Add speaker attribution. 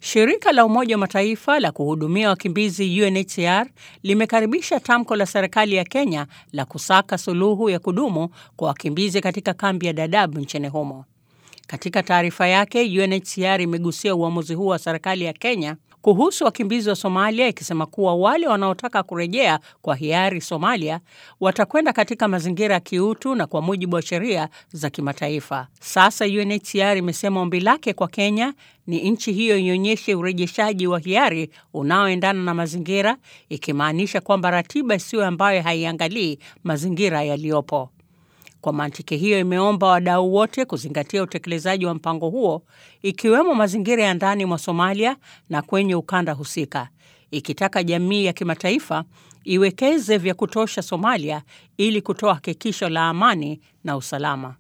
Speaker 1: Shirika la Umoja wa Mataifa la kuhudumia wakimbizi UNHCR limekaribisha tamko la serikali ya Kenya la kusaka suluhu ya kudumu kwa wakimbizi katika kambi ya Dadaab nchini humo. Katika taarifa yake, UNHCR imegusia uamuzi huo wa serikali ya Kenya kuhusu wakimbizi wa Somalia ikisema kuwa wale wanaotaka kurejea kwa hiari Somalia watakwenda katika mazingira ya kiutu na kwa mujibu wa sheria za kimataifa. Sasa UNHCR imesema ombi lake kwa Kenya ni nchi hiyo ionyeshe urejeshaji wa hiari unaoendana na mazingira, ikimaanisha kwamba ratiba isiyo ambayo haiangalii mazingira yaliyopo. Kwa mantiki hiyo, imeomba wadau wote kuzingatia utekelezaji wa mpango huo ikiwemo mazingira ya ndani mwa Somalia na kwenye ukanda husika, ikitaka jamii ya kimataifa iwekeze vya kutosha Somalia ili kutoa hakikisho la amani na usalama.